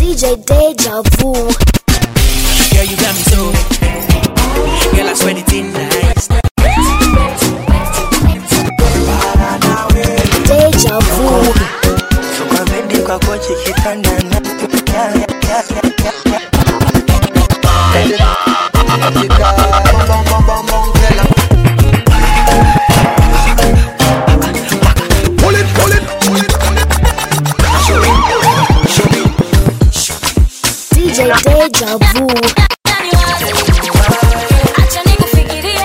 DJ Deja Vu. Girl, you got me so. Girl, I swear it's in nice. Deja Vu. Kwa bedi kwa kochi kitanda na DJ Deja Vu. Acha nikufikirie.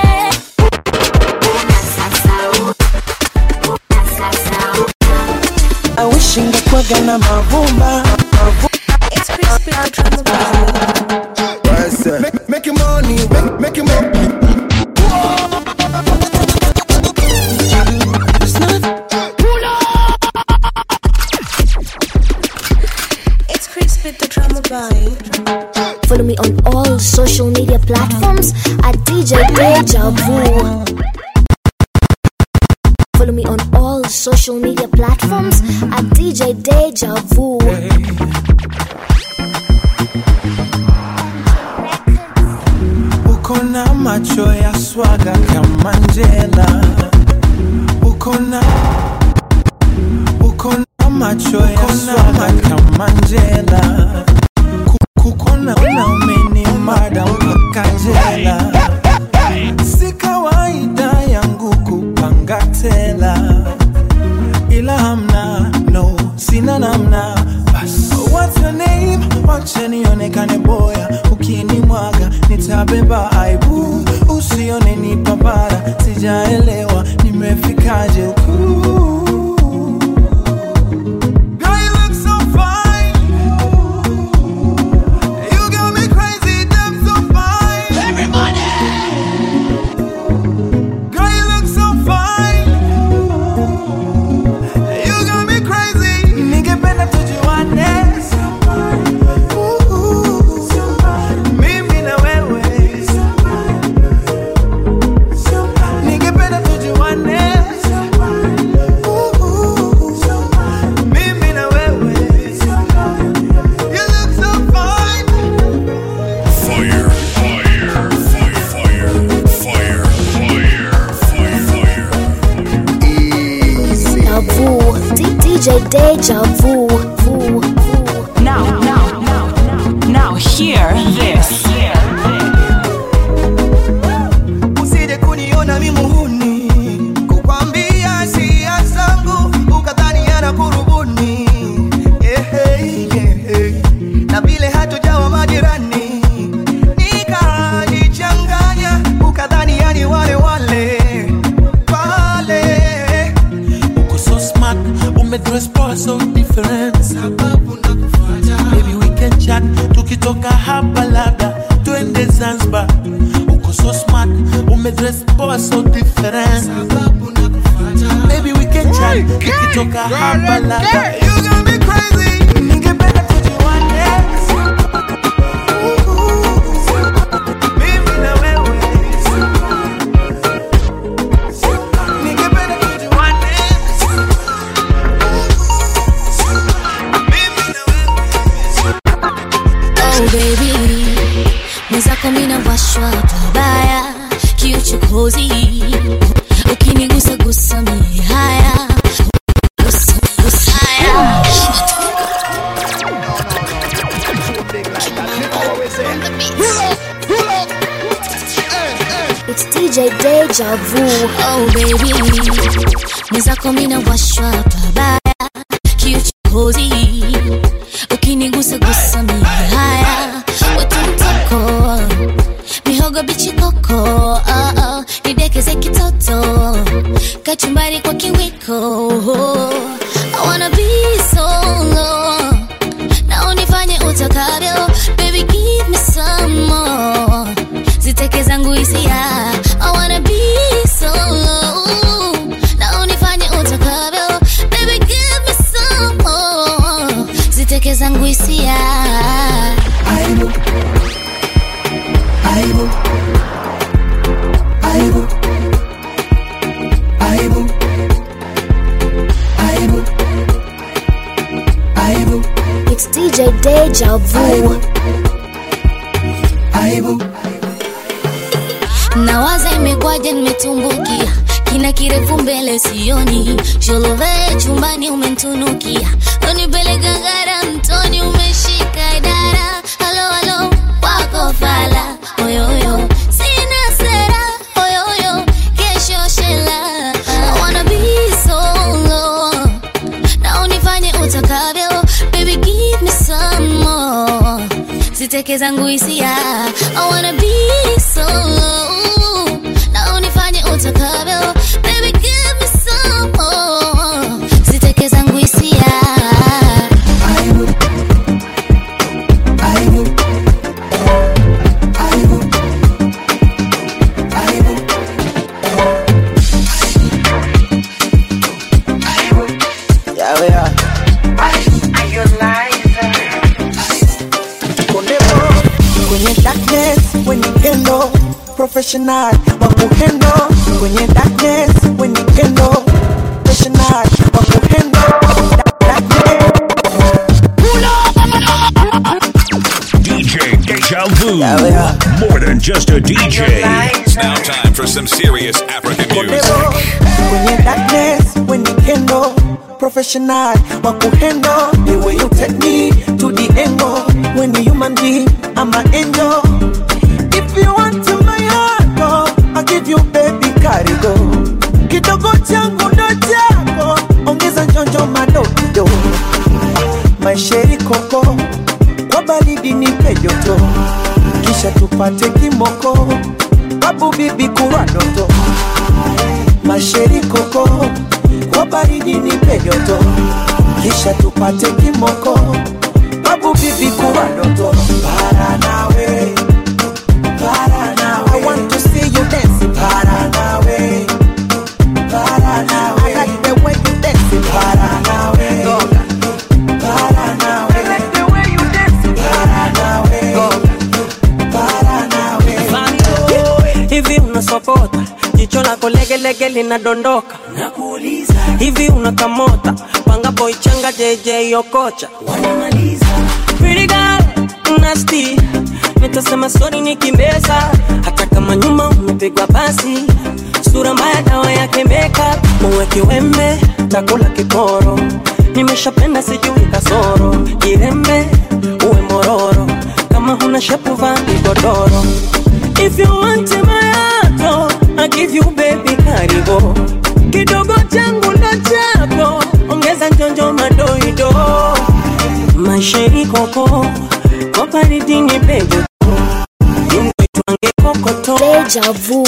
I wish ingekuwaga na mavumba It's crispy the drama Make, make your money, make, make your money. It's crispy the drama boy. Follow me on all social media platforms at DJ Deja Vu. Follow me on all social media platforms at DJ Deja Vu. uko na macho ya swaga kama njela uko na uko na macho ya swaga kama njela Ku- kukona na umeni mada mpaka jela si kawaida yangu kupanga tela ila hamna no sina namna bas what's your name wacha nionekane boya ukinimwaga nitabeba aibu usione ni papara sijaelewa nimefikaje huku Girl, you look so fine. You got me crazy, damn so fine. Girl, you look so fine. You got me crazy. Ningependa tujuane. Ooh, mimi na wewe. Ningependa tujuane. Ooh, mimi na wewe. You look so fine. Fire, fire, fire, fire, fire, fire, fire, fire. Deja Vu. D- DJ Deja Vu. Vu. Vu. Now, now, now, now, hear this. usije kuniona mi muhuni kukwambia sia zangu ukadhani ana kurubuni Ehe, ehe. na vile hatujawa majirani nikajichanganya ukadhani yani wale wale pale uko so smart umedress poa so different sababu nakufuata baby we can chat tukitoka hapa labda twende zanzibar uko so smart umedress poa so different sababu nakufuata baby we can chat tukitoka hapa labda you got me crazy ningependa tujuane mimi na wewe ningependa tujuane Oh baby, mwenzako mina washwa pabaya, kiuchokozi ukinigusa gusa mi haya Gusa, gusa haya. It's DJ Deja Vu. Oh baby, mwenzako mina washwa pabaya, kiuchokozi ukinigusa gusa mi haya wetu mtoko mihogo bichi koko oh, oh, nidekeze kitoto kachumbari kwa kiwiko I wanna be solo na unifanye utakavyo baby give me some more ziteke zangu hisia I wanna be solo na unifanye utakavyo baby give me some more ziteke zangu hisia aibu aibu aibu aibu aibu aibu It's DJ Deja Vu. Aibu, nawaza imekwaje nimetumbukia kina kirefu mbele sioni sholove chumbani umentunukia unipeleka gara mtoni umeshika dara halo halo wako fala oyoyo sina sera oyoyo kesho shela I wanna be solo na unifanye utakavyo baby give me some more ziteke zangu hisia I wanna be solo na unifanye utakavyo baby give me some more ziteke zangu hisia aibu, aibu, aibu, aibu. Yawe ya. Kondebo, kwenye darkness wenye kendo professional wa kuhendo kwenye darkness wenye kendo professional wa kuhendo Darkness, DJ Deja Vu. Yawe ya. More than just a DJ. It's now time for some serious African music. Kondebo, kwenye darkness wenye kendo professional wa kuhendo the way you take me to the angle when you human being I'm an angel if you want to my heart oh, I'll give you baby karigo kidogo changu ndo chako ongeza njonjo madogo maisheri koko kwa baridi nipe joto kisha tupate kimoko babu bibi kurwa doto masheri koko kwa baridi nipe joto kisha tupate kimoko babu bibi kuwa doto para nawe para nawe I want to see you dance para nawe para nawe I like the way you dance para nawe para nawe I like the way you dance para nawe para nawe hivi unasokota jicho lako legelege linadondoka nakuuliza hivi unakamota panga boichanga jj okocha Pretty girl, nasty nitasema sori nikimbeza hata kama nyuma umepigwa basi sura mbaya dawa yake makeup muwe kiwembe takula kiporo nimeshapenda sijui kasoro kirembe uwe mororo kama huna shepu vaa vigodoro if you want my heart I give you baby karibo kidogo changu ndo chako ongeza njonjo madoido maisheri koko koparidini pejo imwitwange kokoto Deja Vu.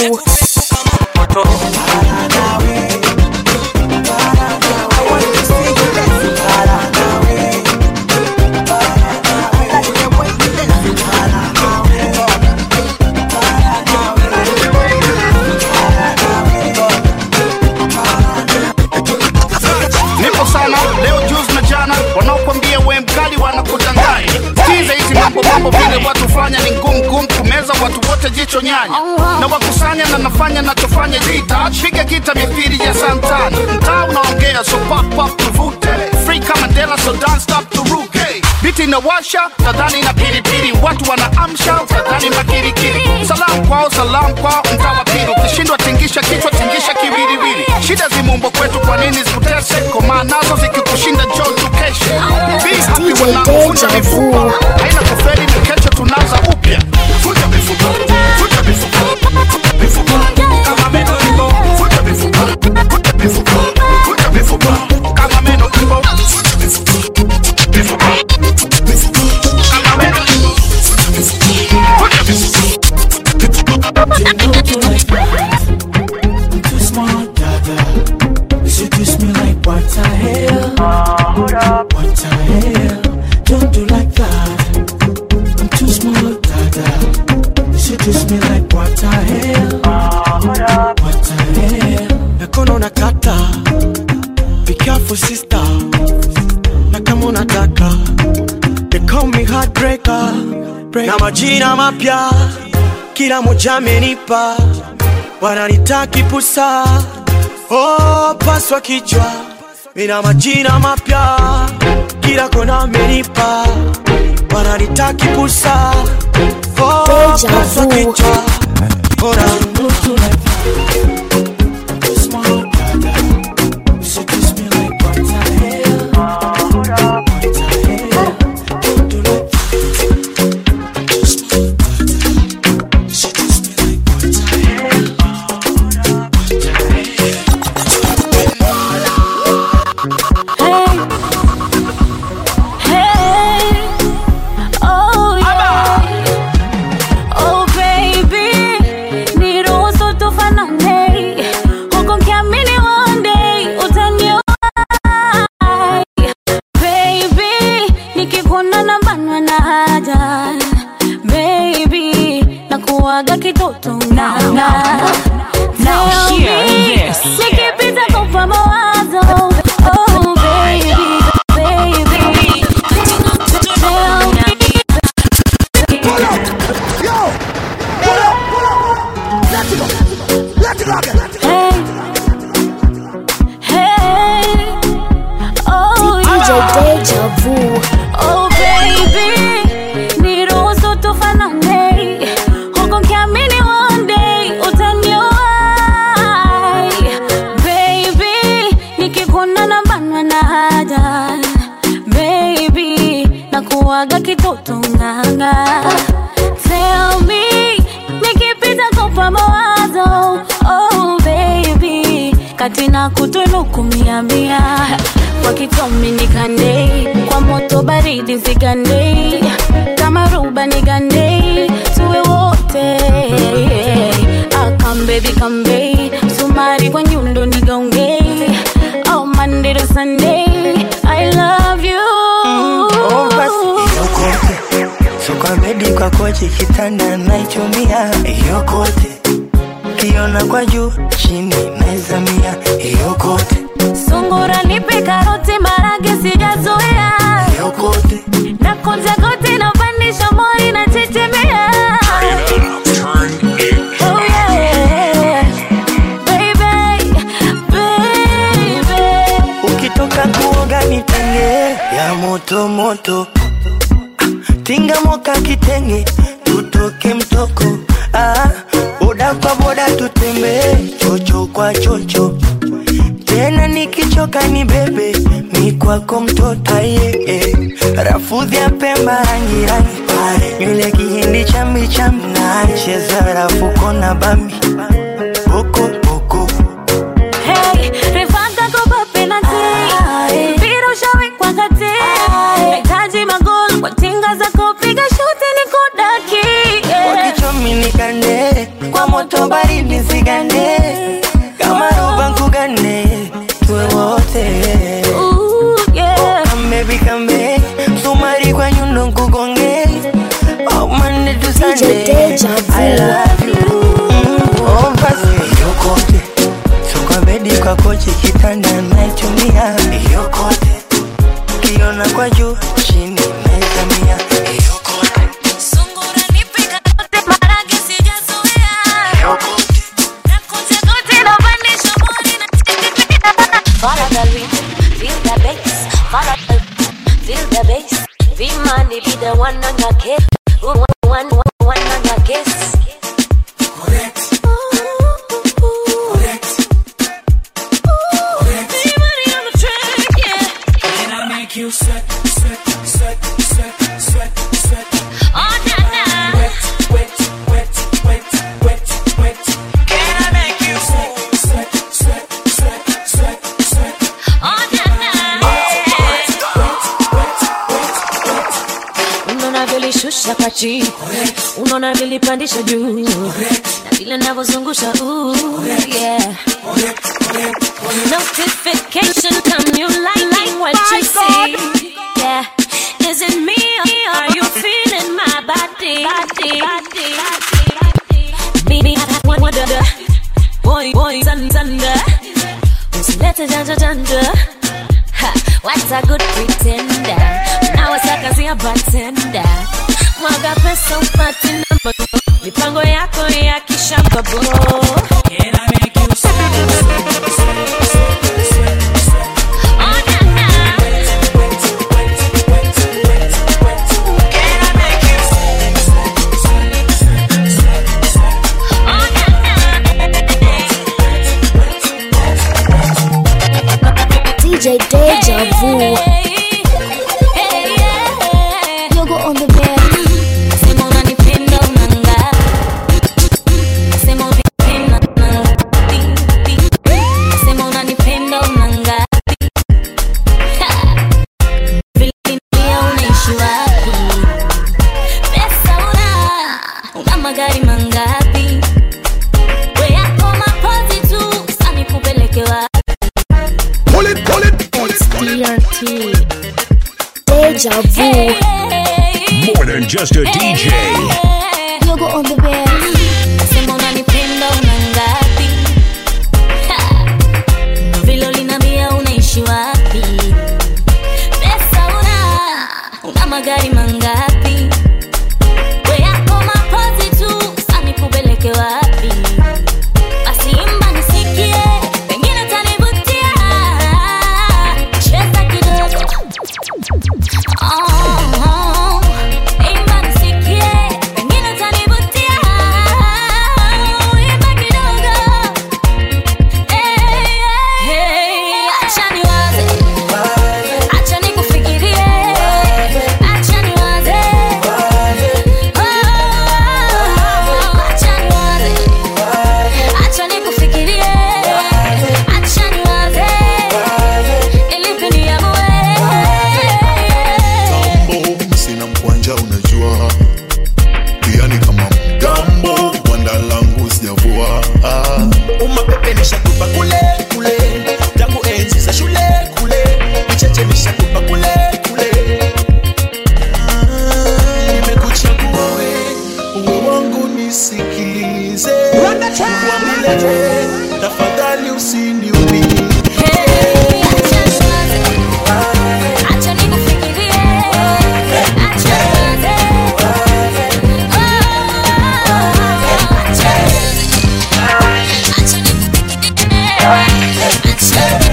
nipo sana leo juzi na jana wanaokwambia we mkali wanakudanganya sikiza hizi mambo mambo vile watu fanya ni ngumu ngumu kumeza watu wote jicho nyanya na wakusanya na nafanya nachofanya jita piga gita mithiri ya santana mtaa unaongea so pop pop tuvute free kama Mandela so don't stop turuke biti inawasha tadhani na pilipili watu wanaamsha tadhani makirikiri salamu kwao salamu kwao mtaa wa pili ukishindwa tingisha kichwa tingisha kiwiliwili shida zimumbo kwetu kwa nini zikutese komaa nazo zikikushinda jo tukeshe Be happy DJ wanavunja Deja Vu. mifupa haina kufeli ni kesho tunaanza upya Vunja mifupa, vunja mifupa, mifupa. Kama meno ipo, vunja mifupa, vunja mifupa, vunja mifupa. Kama meno ipo, vunja mifupa, mifupa, mifupa. Kama meno ipo, vunja mifupa, I'm too smart, dada. You seduce me like what the hell? What the hell? Don't do like that. I'm too smart, dada. You seduce me like what the hell? What the hell? Nakono nakata. Be careful, sister. Na kama unataka. They call me heartbreaker. Na majina mapya kila moja amenipa wananitaki pusa oh, paswa kichwa mina majina mapya kila kona amenipa wananitaki pusa Oh, Deja kaswa vu. kichwa bora nusu na kitoto Now, now, now Tell hear me, this. nikipita kupa mawazo oh baby baby Tell me, hey hey oh DJ yeah Deja Vu. Oh baby, niruhusu tufanane huku nikiamini one day utaniwahi. Baby, nikikuona nabanwa na haja. Baby, nakuwaga kitoto nganga. Tell me, nikipita kupa mawazo. Oh baby, kati na kutunuku mia mia kwa kitomi nikande kwa moto baridi zigande kama ruba nigande tuwe wote akambebi kambe sumari kwa nyundo nigaunge oh Monday to Sunday I love you Oh, basi yokote so kwa bedi kwa kochi kitanda naichumia yokote kiona kwa juu chini naizamia yokote sungura nipe karoti marage sijazoea yokote na kunja goti na pandisha mori na chechemea Oh yeah, baby, baby. ukitoka kuoga nitenge ya moto moto tinga moka kitenge tutoke mtoko ah, boda kwa boda tutembee chocho kwa chocho tena nikichoka ni bebe mi kwako mtoto aye eh. rafudhi ya pemba rangi rangi nywele kihindi chambi chambi na cheza rafuko na bambi boko boko Hey, refanga kopa penalty. Mpira ushawekwa kati. Nahitaji magoli kwa tinga za kupiga shuti ni kudaki. Yeah. wakichomi nikande kwa moto baridi sigande kama roba nkugane tuwe wote Ooh, yeah. kambebi kambe msumari kwa nyundo nkugonge oh, Monday to Sunday Deja Vu. I love you oh, basi yokote so kwa bedi kwa kochi kitanda naitumia yokote kiona kwa juu chini naizamia yokote Sungura nipe karoti marage sijazoea. Na kunja goti na pandisha mori na chechemea. Follow the rhythm, feel the bass. Follow the, feel the bass. Be money, be the one on your case. Ooh, One, one, one, one on your case. Be money on the track, yeah. Can I make you sweat, sweat, sweat, sweat, sweat, sweat? Oh, na, na. Wet, wet, wet, wet, wet, wet. Can I make you sweat, sweat, sweat, sweat, sweat, sweat? Oh, na, na. Unaona vilishusha kwa chini, unaona vilipandisha juu, na vile navyozungusha ooh, yeah. Notification come you like, like what you see. Yeah. Is it me or are you feeling my body? Body, body, body. Baby, I wonder. Boy, boy, thunder, thunder. Usilete janja janja, Ha, what's a good pretender? Now it's like I see a bartender. Mwaga pesa upate namba. Mipango yako ya kishamba bo. Can I make you sweat, sweat, sweat, sweat, sweat, sweat? Oh, na, na. Wet, wet, wet, Deja Vu. More than just a DJ. Yogo on the bed. Sema unanipenda una ngapi? Ha! Ndo vile uliniambia unaishi wapi? Pesa una, una magari mangapi? We yako mapozi tu, sasa nikupeleke wapi? Basi imba nisikie, pengine utanivutia. Cheza kidogo. Oh, imba nisikie, pengine utanivutia. Imba kidogo. Hey, hey, acha niwaze. Acha nikufikirie. Acha niwaze. Oh, acha niwaze. Acha nikufikirie. Acha niwaze. Ili niamue. Tambo, sina mkwanja unajua pia ni kama mgambo gwanda langu sijavua ah. umapepe nishakupa kule kule tangu enzi za shule kule micheche nishakupa kule kule Ah, nimekuchagua we uwe wangu nisikilize uambilete tafadhali usiniumie Acha nikufikirie. Acha niwaze. Oh, acha acha nikufikirie.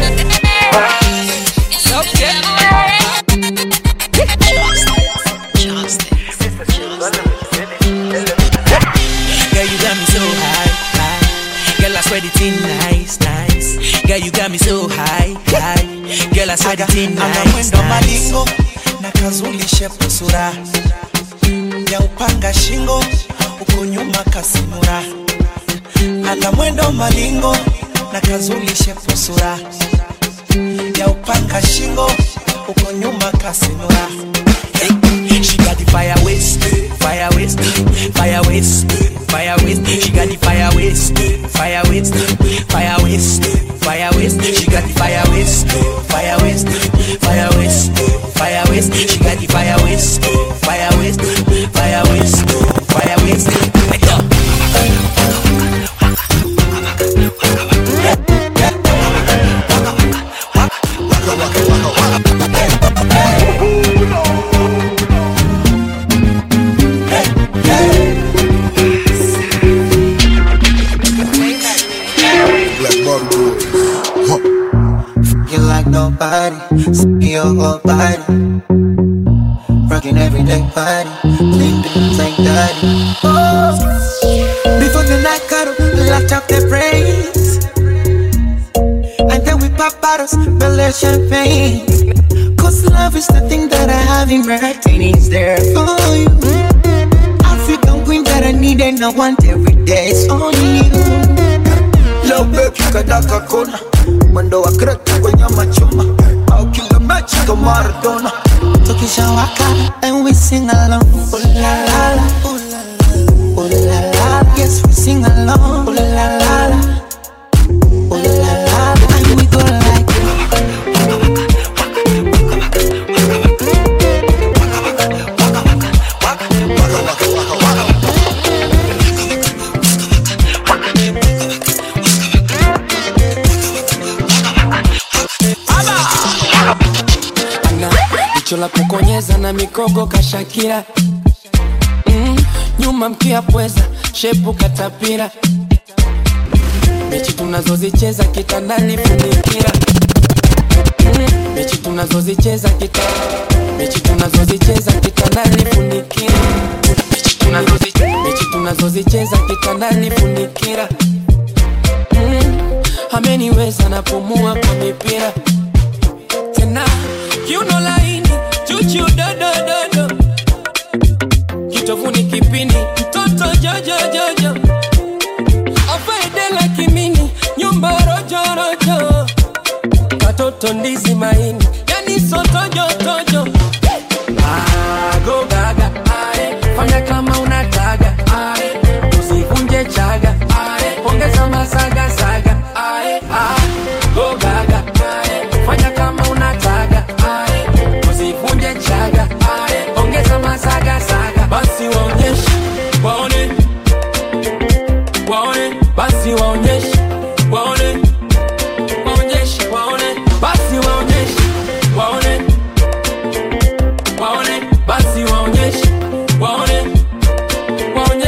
Girl, you got me so high, high. Girl, I swear the thing nice, nice. Girl, you got me so high, high. Girl, I swear the thing ana nice, mwendo nice. malingo na kazulishe sura ya upanga shingo huku nyuma kasimura ana mwendo malingo na kazulishe sura ya upanga shingo huku nyuma kasimura She got the fire waste, fire waste, fire waste, fire waste. She got the fire waste, fire waste, fire waste, fire waste. She got the fire waste, fire waste, fire waste, fire waste. She got the fire waste, fire waste, fire waste, fire waste. Hey, yo. Black Bottle Boys. Huh. You like nobody, see your whole body. Rocking everyday party, clean things like daddy. Before the night cuddle, locked up the brains. And then we pop bottles, belly champagne. Cause love is the thing that I have in my heart, and it's there for you. African queen that I need and I want every day, it's only you. Love baby kadaka kona mwendo wa kreta kwenye machuma au kila mechi kama Maradona tukishawaka and we sing along ooh la la la ooh la la ooh la la yes we sing along ooh la la la ooh la la and we go like ana jicho la kukonyeza na mikogo kashakira mm, nyuma mkia pweza shepu katapira mechi tunazozicheza kitandani funikira mm, mechi tunazozicheza kita mechi tunazozicheza kitandani funikira mechi tunazozi- mechi tunazozicheza kitandani funikira mm, ameniweza napumua kwa mipira tena kiuno laini chuchu dodododo kitovuni kipindi mtoto jojojojo afaedela kimini nyumba rojorojo katoto ndizi maini yani sotojotojo agogaga ae, fanya kama unataga ae, usivunje chaga ae, ongeza masagasaga ae, ah, go gaga ae, fanya kama unataga ae, usivunje chaga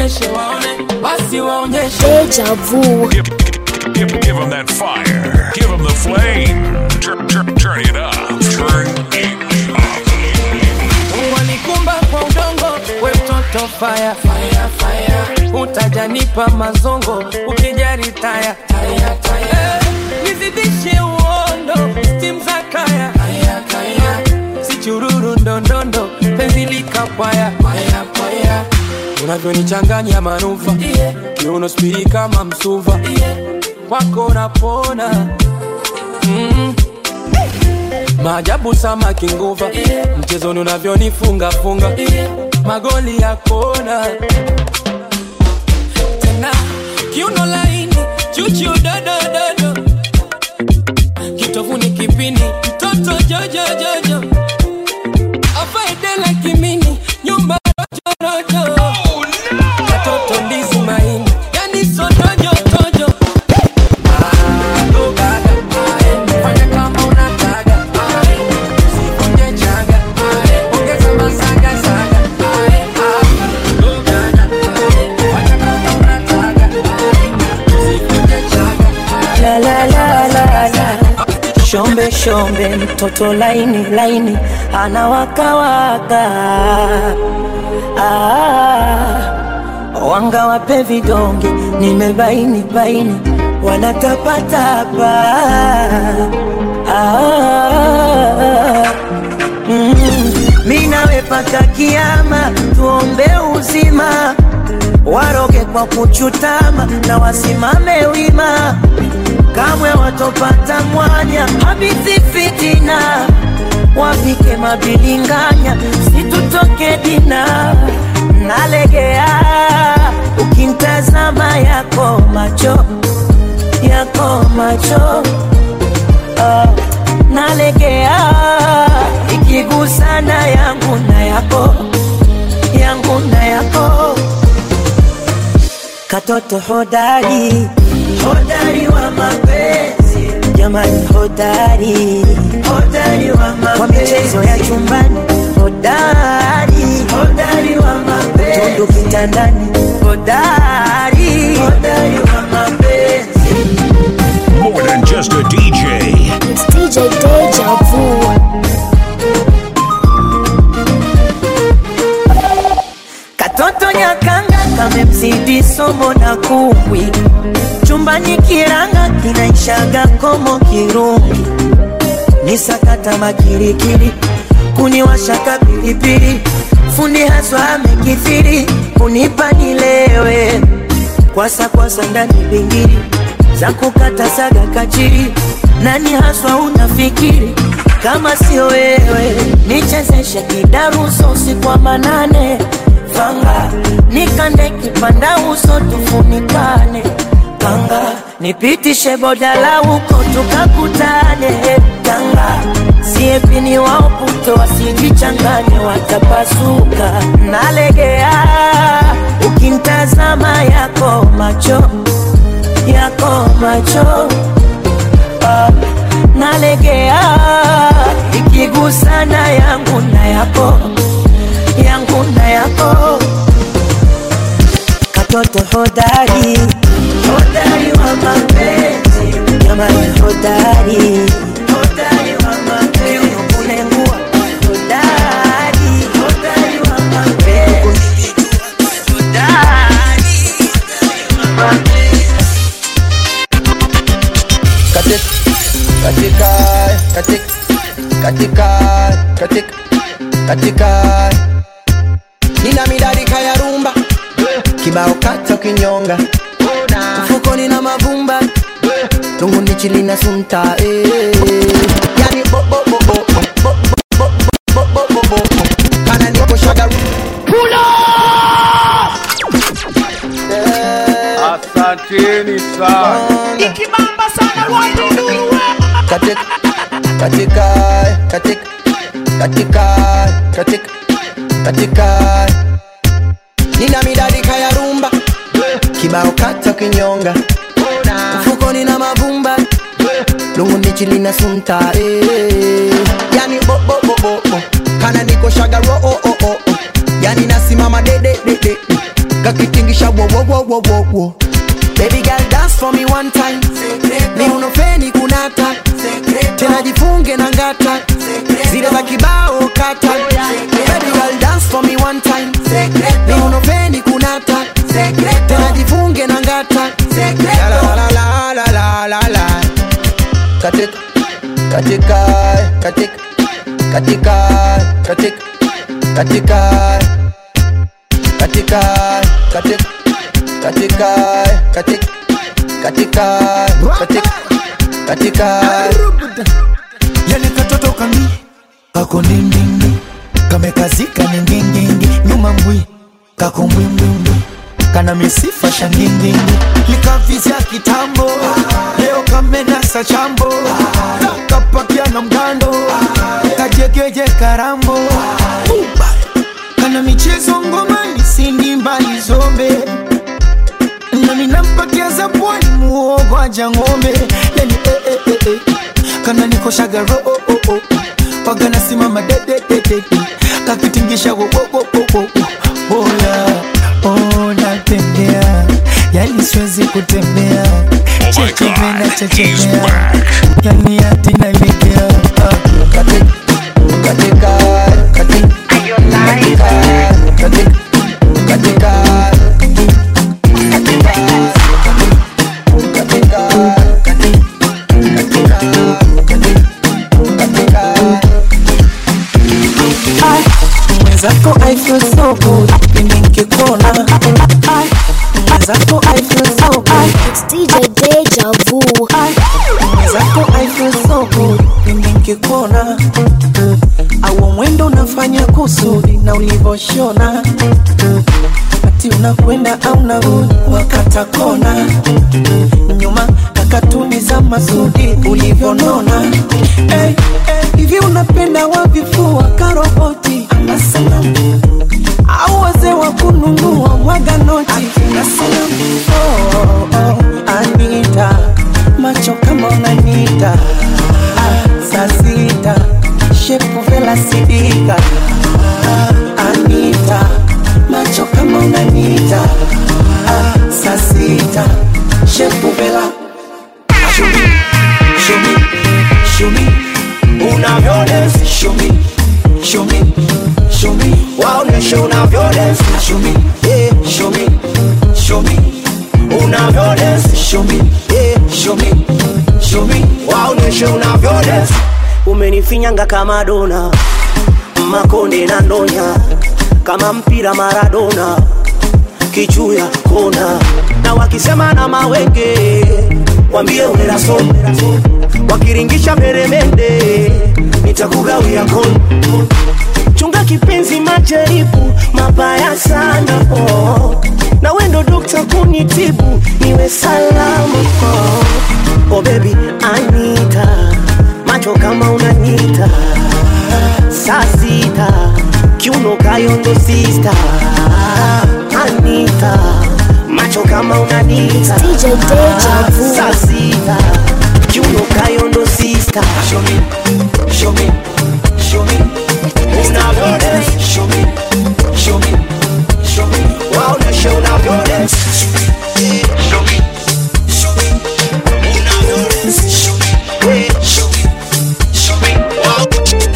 waonyeshe waone basi waonyeshe Deja vu. Give, give, give them that fire. Give them the flame. Turn, turn, turn it up. Turn it Mungu alikumba kwa udongo, we mtoto fire, fire, fire. Utajanipa mazongo ukijari taya, taya, taya. Eh, nizidishe uondo, stim za kaya, kaya, kaya. Si chururu ndondondo, penzi likapaya, paya, paya. Unavyonichanganya manuva, yeah. kiuno spiri kama msuva, yeah. kwako napona mm. Maajabu samaki nguva yeah. Mchezoni unavyonifunga funga yeah. Magoli ya kona tena kiuno laini chuchu dodododo kitovuni kipini mtoto jojojojo afaedela kimini nyumba rojorojo katoto ndizi maini yani sotojotojo Fanya kama unataka Usivunje chaga Ongeza masaga saga Fanya kama unataka Usivunje chaga la la la la la shombe shombe mtoto laini laini anawakawaka ah, wanga wape vidonge nimebaini baini wanatapatapa ah, mm, mi nawe paka kiama tuombe uzima waroge kwa kuchutama na wasimame wima kamwe watopata mwanya habithi fitina wapike mabilinganya situtoke dina nalegea ukintazama yako macho yako macho uh, nalegea ikigusana yangu na yako yangu na yako katoto hodari hodari wa mapenzi jamani hodari hodari wa mapenzi kwa michezo ya chumbani hodari hodari wa mapenzi tundu kitandani hodari hodari wa mapenzi More than just a DJ. It's DJ Deja Vu. Katoto nyakanga kamemzidi somo na kumbwi, chumbani kiranga kinaishaga komo kirungi, ni sakata makirikiri, kuniwashaka pilipili, fundi haswa amekithiri, kunipa nilewe, kwasa kwasa ndani bingiri, za kukata saga kachiri, nani haswa unafikiri kama sio wewe, nichezeshe kidaruso usiku wa manane fanga nikande kipanda uso tufunikane kanga nipitishe bodala huko tukakutane kanga siepini waoputo wasijichanganye watapasuka nalegea ukintazama yako macho yako macho ah, nalegea ikigusana yangu na yako yangu na yako katoto hodari hodari wa mapenzi jamani hodari hodari wa mapenzi kunengua hodari hodari wa mapenzi hodari katika katika katika katika katika nina midarika ya rumba kibao kata kinyonga mfukoni na mavumba tungu nichili na sunta eh. yani bo bo bo bo bo bo bo bo bo bo kana niko shaga Asanteni sana. ikibamba sana katika katika katika katika katika katika nina midarika ya rumba kibao kata kinyonga mfukoni na mavumba lungu nichili na sunta eh. yani bo bo bo bo bo kana niko shaga ro oh, oh, oh, oh. yani nasimama de de de de kakitingisha wowowowowowo Baby girl dance for me one time ni unofeni kunata tena jifunge na ngata zile za kibao kata Baby girl dance for me one time ni unofeni kunata tena jifunge na ngata La la la la la la la la katika katika katika katika katika katika katika katika katika katika katika katika katika yani katoto kami kako ndindindi kamekazika ni ngingingi nyuma mbwi kako mbwimbwimbwi kana misifa shangindindi likavizya kitambo leo kamenasa chambo kapakia na mgando kajegeje karambo kana michezo ngomani sindi mbali zombe nami nampatia za pwani muogo aja ng'ombe yani eh, eh, eh, eh. kana nikoshaga ro oh, oh, oh. waga nasimama dedededede kakitingisha wo, wo, wo, wo, wo, wo. oya oh, natembea yani siwezi kutembea chechemena chechemea yani hati nalegea katika katika katika katika katika mwenzako I feel so good pindi nkikuona Ai, mwenzako I feel so good It's DJ Deja Vu. mwenzako I feel so good pindi nkikuona au mwendo unafanya kusudi na ulivoshona ati unakwenda au narudi wakata kona nyuma na katuni za masudi ulivyonona hey, hey, hivi unapenda wavifua karoboti ama sanamu au wazee wa kununua mwaga noti na sanamu oh, oh, Anita macho kama unanita ah, saa sita shepu vela sidika ah, Anita macho kama unanita ah, saa sita shepu vela show me, show me, show me unavyodance show me, show me, show me waoneshe unavyodance show me, yeah, show me, show me unavyodance show me, yeah, show me, show me waoneshe unavyodance umenifinyanga kama dona makonde na ndonya kama mpira Maradona kichuya kona na wakisema na mawenge wambie uneraso wakiringisha peremende nitakugawia kon chunga kipenzi majaribu mabaya sana oh. na wendo dokta kunitibu niwe salama oh. oh baby anita macho kama unanita saa sita kiuno kayondo sista anita macho kama unanita DJ Deja Vu. saa sita kiuno kayondo sista show me, show me, show me unavyodance show me, show me, show me waoneshe unavyodance show me, show me unavyodance show me, show me, show me wow.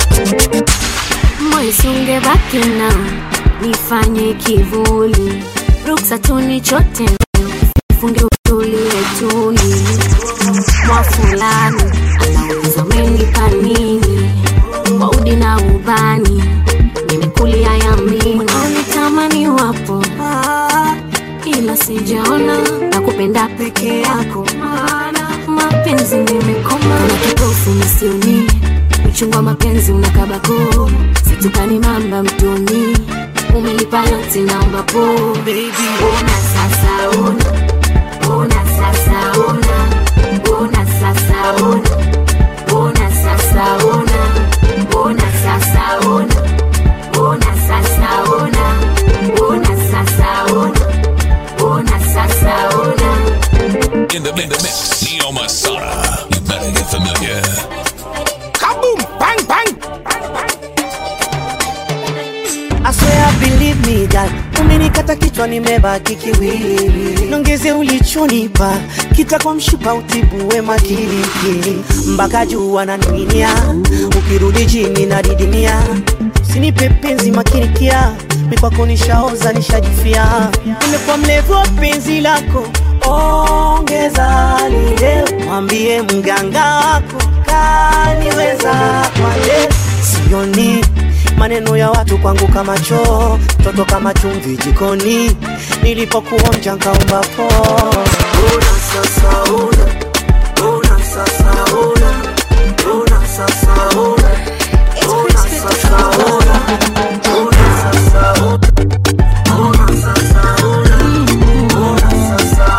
moisunge baki na nifanye kivuli ruksa tuni chote funge utulie tuli mwa fulani anauliza umenipa nini kwa udi na ubani nimekulia yamini unitamani wapo ila sijaona na kupenda peke yako maana mapenzi nimekoma na kipofu misioni uchungwa mapenzi unakabako situkani mamba mtoni umelipa yote naomba po ona sasa ona ona sasa ona ona sasa ona ona sasa ona ona sasa ona ona sasa ona ona sasa ona ona sasa ona In the, in the mix, Neo Masada. You better get familiar. Kaboom! Bang, bang! I swear swear believe me girl umenikata kichwa nimebaki kiwiliwili nongeze ulichonipa kitakwa mshipa utibue makirikiri mpaka juu ananing'inia ukirudi chini na didimia sinipe penzi makinikia mikwako nishaoza nishajifia nimekuwa mlevu wa penzi lako ongeza lile mwambie mganga wako kaniweza kwale sioni maneno ya watu kwangu kama choo toto kama chumvi jikoni nilipokuonja nkaomba po una sasa una una sasa una una sasa una una sasa una una sasa una una sasa una una sasa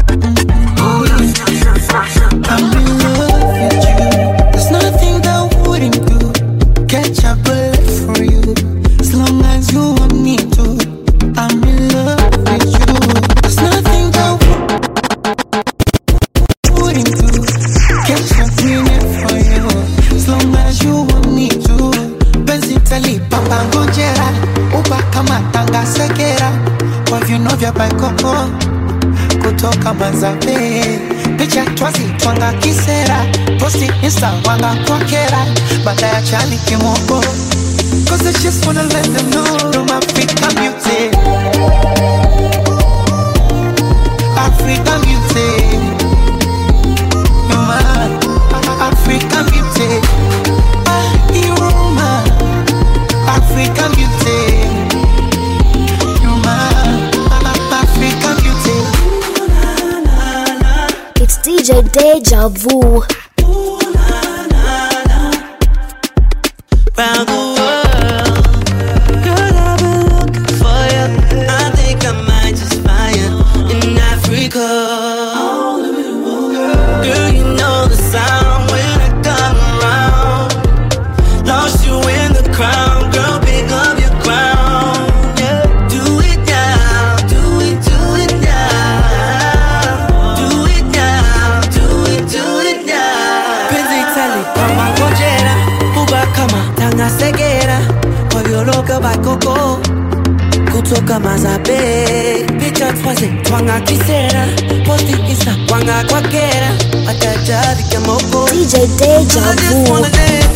I'm in love with you. There's nothing that I wouldn't do. Catch a bullet for you. As long as you want me to. I'm in love with you. There's nothing that I wouldn't do. Catch a bullet for you. As long as you want me to. Penzi talipa ngojera. Uba kama tanga sekera. Kwa viuno vya baikoko kutoka Manzabe, picha twazi twanga kisera, posti insta wanga kwa kera, baada ya chali kimoko. Cause I just wanna let them know I'm African beauty. African beauty. You're my African beauty. You're my African beauty. You're my African beauty. It's DJ Deja Vu. round the world. Girl, I've been looking for you. I think I might just find you in Africa. Girl, you know the sound when I come around. Lost you in the crowd, girl, pick up your crown. Yeah, do it now, do it, do it now. Do it now, do it, do it now. Penzi tali kama ngojera, uba kama tanga segera, kovyoloka bakoko kutoka mazabe picha twaze twanga kisera posti insta kwanga kwakera watajavi kamoko DJ Deja Vu.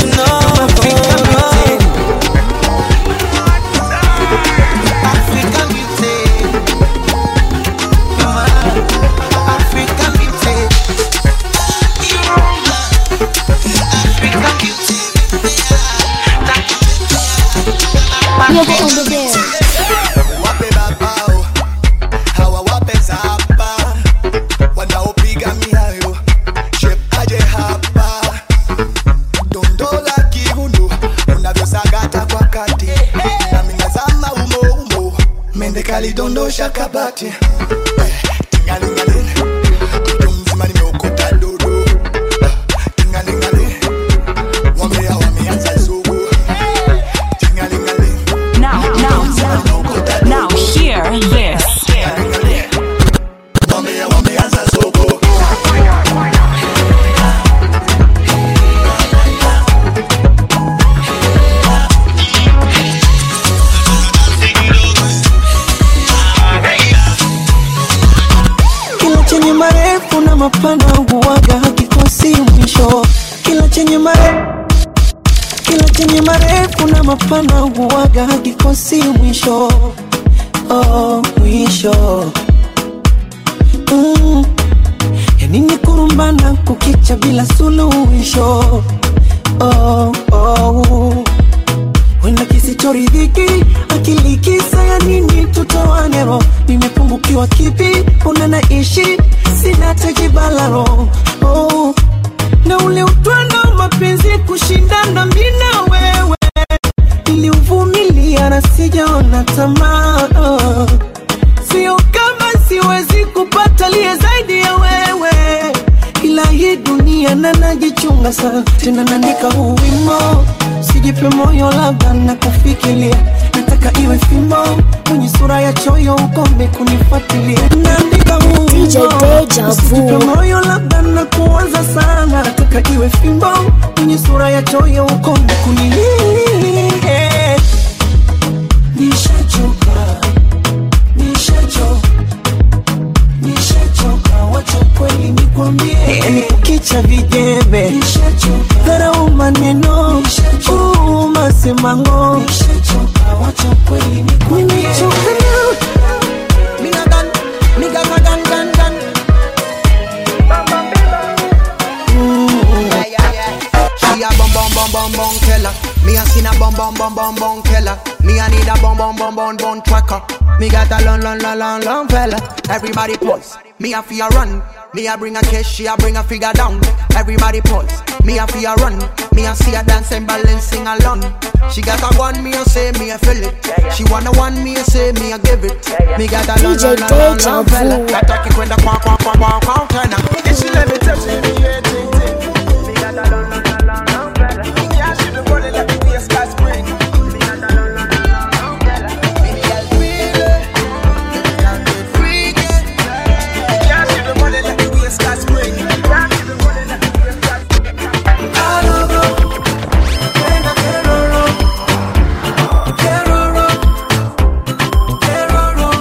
Never on the bed. wape babao hawawape zapa wanaopiga miayo shep aje hapa dondola kiuno unavyosagata kwa kati nami nazama umo umo mende kalidondosha kabati Eh, tingalingali mtu mzima nimeokota dodo Ah, tingalingali wamea wameanza zugu tingalingali Now, now, now, hear this. wamea wameanza zugu Kila chenye marefu na mapana huwaga hakikosi mwisho. Kila chenye marefu kila chenye marefu na mapana huwaga hakikosi mwisho. Oh, mwisho mm. Ya nini kurumbana kukicha bila suluhisho? Oh, oh. Wenda kisichoridhiki akili kisa ya nini tutoane roho nimepungukiwa kipi una naishi sina tejibalaro oh. na ule utwando wa mapenzi kushindana mi na wewe niliuvumilia na sijaona tamaa oh. sio kama siwezi kupata liye zaidi ya wewe ila hii dunia na najichunga sana tena naandika huu wimo sijipe moyo labda na kufikiria nataka iwe fimbo kwenye sura ya choyo ukome kunifuatilia naandika huu DJ Deja Vu. Usijipe moyo labda na kuwaza sana nataka iwe fimbo kwenye sura ya choyo ukome kuni nishachoka nishachoka nishachoka wacha kweli nikwambie yani kukicha vijembe dharau maneno uu, masemango nimechoka na Mina gun, me gun, gun, gun, gun, gun. Yeah, yeah, yeah. She a bum bum bum bum bum killer. Me a seen a bum bum bum bum bum killer. Me a need a bum bum bum bum bum tracker. Me got a long long long long long fella. Everybody pause. Me a fear run. Me a bring a cash, she a bring a figure down. Everybody pause. Me a fear run. Me a see a dancing balance sing along. She got a one, me a say me a feel it. She wanna one, me a say me a give it. Me got a long long long long long fella. Ataki kwenda kwa kwa kwa kwa kwa tena. If she let me touch it, me yeah, ting ting. Me got a long long long long long fella. Yeah, she the body like me a sky spring. Me got a long long long long long fella. Me girl feel it. Me girl get freaky. Yeah, she the body like me a sky spring. Yeah, she the body like me a sky spring. I don't know. Venga, Keroro. Keroro. Keroro.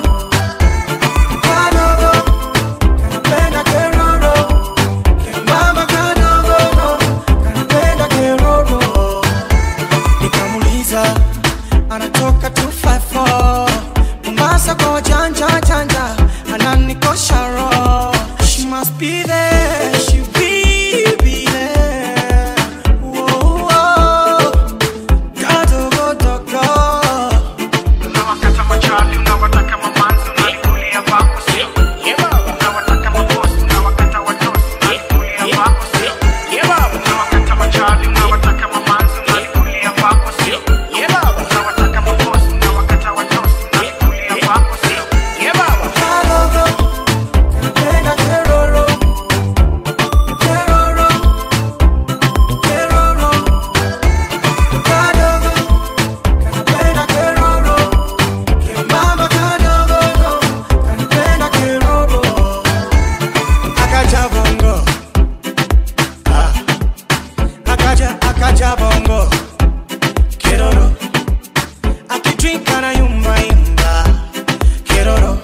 I don't know. Venga, Keroro. Mama kadogo, kanipenda keroro. Nikamuuliza anatoka 254 Mombasa kwa wajanja janja, ananikosha roho. She must be there, she be be there. Whoa, whoa. Kadogo dogo. Unawakata machapi, unawataka mamanzi, unalikulia vako sio? Unawataka mabosi, unawakata watosi, unalikulia vako sio? Unawakata machapi, unawataka mamanzi, unalikulia vako sio? Unawataka mabosi, unawakata watosi, unalikulia vako sio? Kadogo, kanipenda keroro. Keroro. Keroro. Kadogo, kanipenda keroro. Mama kadogo, kanipenda keroro. Akaja bongo. Ah. Akaja, akaja bongo. Keroro. Akidrink anayumba yumba. Keroro.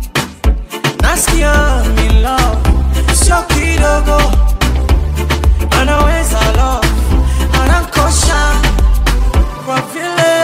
Nasikia I'm in love. Sio kidogo. Anaweza love. Anankosha. Kwa vile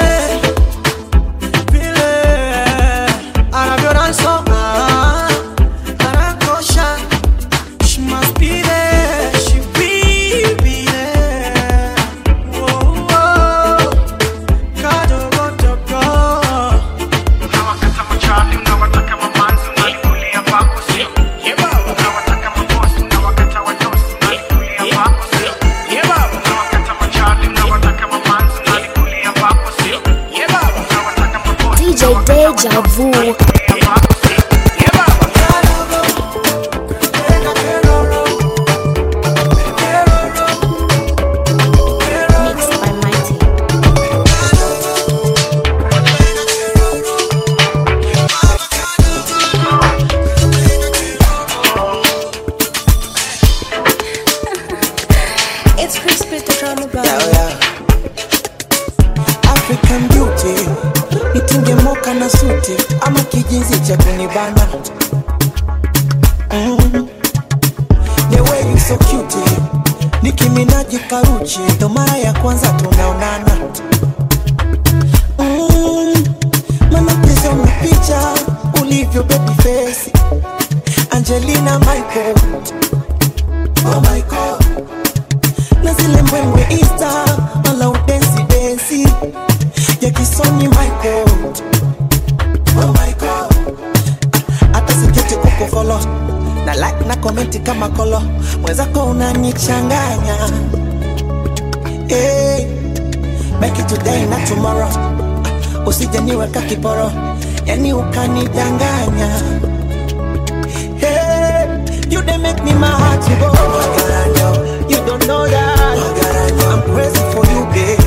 vile anavyodance anakosha she must be there she be be there Whoa, whoa. kadogo dogo unawakata machali unawataka mamanzi unalikulia vako sio unawataka mabosi unawakata wadosi unalikulia vako sio unawakata machali unawataka mamanzi unalikulia vako sio unawataka mabosi DJ Deja Vu. Mixed by Mighty. It's Chris the drama boy. African beauty nitunge moka na suti ama kijinzi cha kunibana mm. The way you so cute nikiminaji karuchi ndo mara ya kwanza tunaonana mm. Mana pesa una picha ulivyo baby face Angelina Michael Oh my God na zile mbwembwe Insta wala udensi densi ya kisoni Michael. Oh my God, hata siketi kuko follow na like na comment kama kolo, mwenzako unanichanganya hey, make it today na tomorrow, usije niweka kiporo, yani ukanidanganya hey, you dey make me my heart to go. You don't know that I'm crazy for you, babe.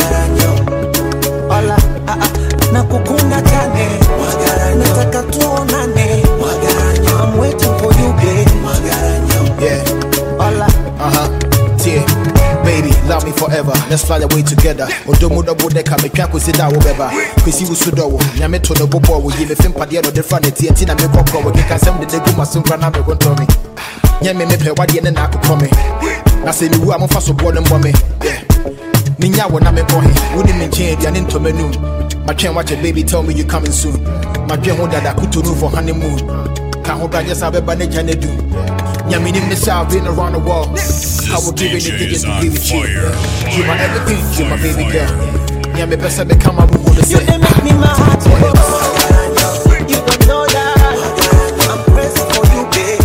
Ola, ah, ah, nakukunda tane nataka tuonane I'm waiting for you, babe. Yeah. Ola, Uh huh. Yeah. Baby, love me forever. Let's fly away together. Odomo double decker, me can't consider whatever. Kwesi usudo, nyame to no bobo, we give a film padia no different TNT na me koko, we can send the degu masumpa na me gonto me. Nyame me pe wadi ene na akoko me. Na se mi wu amofa so bo no mbɔ me. Yeah. Ninya wo na me bɔ he. Wodi me nkyɛn aduane ntɔ m'anum. Matwɛn wakyɛ baby tell me you coming soon. Madwɛn ho dada kutu no for honeymoon. Ka ho bra just abɛba ne gya ne du. Nyame nim ne sɛ I've been around the world. I will give anything just to be with you. You my everything, you my baby girl. Nyame pɛ sɛ bɛka ma bubu no sɛ. You make me my heart go. You don't know that I'm crazy for you, babe.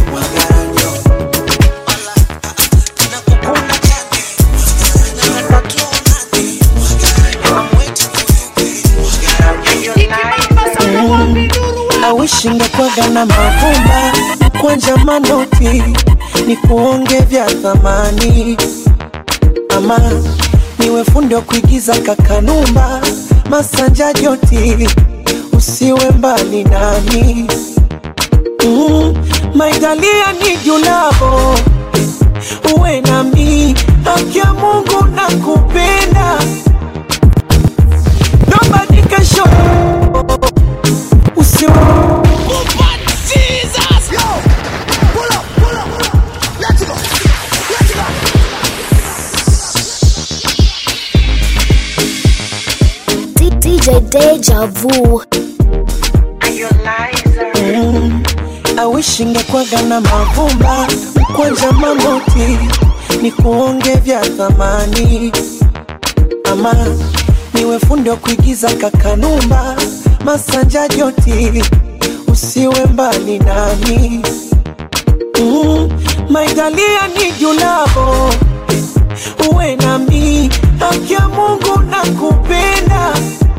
I wish ingekwaga na mavumba kwanja manoti ni kuonge vya thamani ama niwe fundi wa kuigiza kakanumba masanja joti usiwe mbali nami mm, maigalia ni julavo uwe nami haki ya mungu na kupenda nobody can show usiwe D- DJ Deja Vu. Mm, I wish ingekwaga na mavumba kwanja manoti ni kuonge vya thamani ama niwe fundi wa kuigiza kakanumba masanja joti usiwe mbali nami mm, maigalia ni julavo uwe nami haki ya mungu na kupenda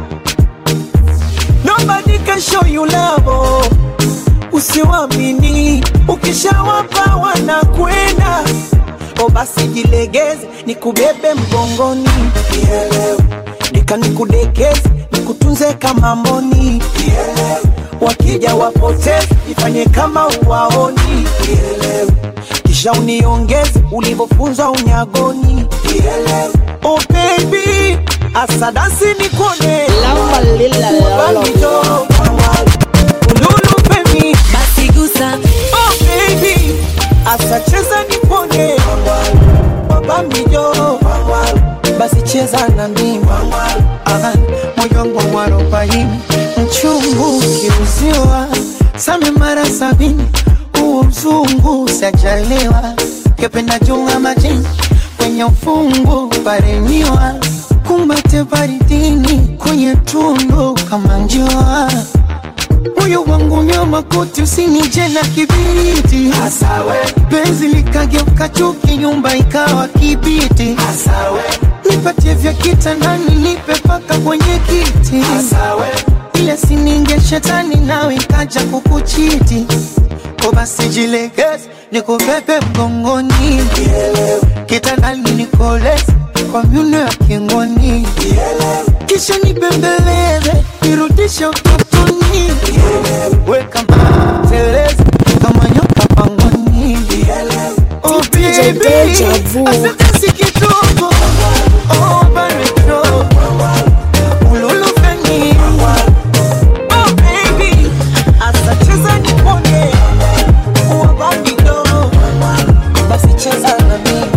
nobody can show you love usiwamini ukishawapa wanakwenda o basi jilegeze nikubebe mgongoni Nielewe. nika nikudekeze nikutunze kama mboni Nielewe. wakija wapoteze ifanye kama uwaoni Nielewe. kisha uniongeze ulivyofunzwa unyagoni Nielewe. oh baby asadasi nikone Ubamijo, ululu femi basi gusa oh baby asacheza nipone wabamijo basi cheza na mimi Aha, moyo wangu mwarobaini mchungu ukiuziwa same mara sabini huo mzungu sajaliwa kependa junga majini kwenye ufungu paremiwa kumbate baridini kwenye tundu kama njua moyo wangu nyama koti usinije na kibiriti Asawe. penzi likageuka chuki nyumba ikawa kibiti Asawe. nipatie vya kitandani nipe paka kwenye kiti Asawe. ile sininge shetani nawe ikaja kukuchiti ko basi jilegeze nikubebe mgongoni kitandani nikoleze kwa myuno ya kingoni kisha nibembeleze nirudishe utotoni weka mateleze kama nyoka pangoni oh DJ baby Deja Vu. asante kidogo oh barito ululu feni oh baby asacheza nipone uwabamido basi cheza na mimi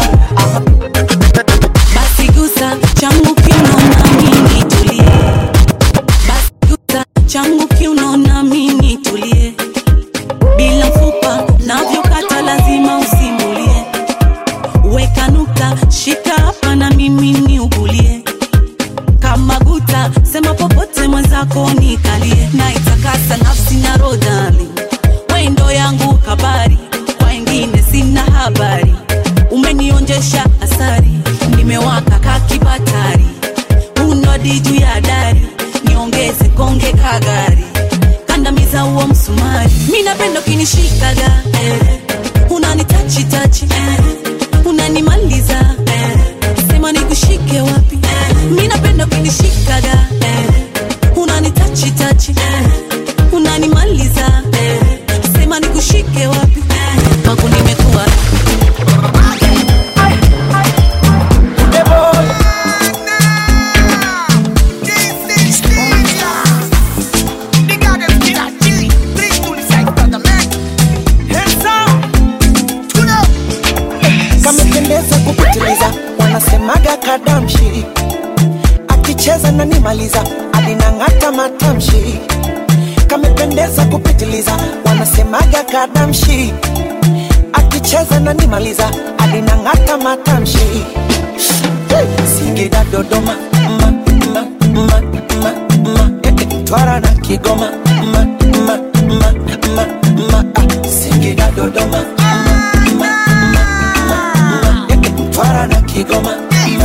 basi gusa changu kiunaona mimi tulie basi gusa changu kiunaona mimi tulie bila mfupa navyokata lazima usimulie weka nukta shika hapa na mimi niugulie kama guta sema popote mwenzako nikalie na itakasa nafsi na rodali wendo yangu kabari kwa wengine sina habari umenionjesha asari nimewaka kakibatari unodi juu ya dari niongeze konge kagari kandamiza huo msumari mi napenda ukinishikaga eh. unanitachitachi eh. unanimaliza eh. sema nikushike wapi eh. mi napenda ukinishikaga eh. unanitachitachi eh. unanimaliza eh. sema nikushike wapi eh. kwako nimekuwa Debo kadamshi akicheza na nimaliza alinang'ata matamshi kamependeza kupitiliza wanasemaga kadamshi akicheza na nimaliza alinang'ata matamshi singida dodoma ma, ma, ma, ma, ma, eh, eh, twara na kigoma ma, ma, ma, ma, ma, ah, singida dodoma ma, ma, ma, ma, ma, eh, eh, twara na kigoma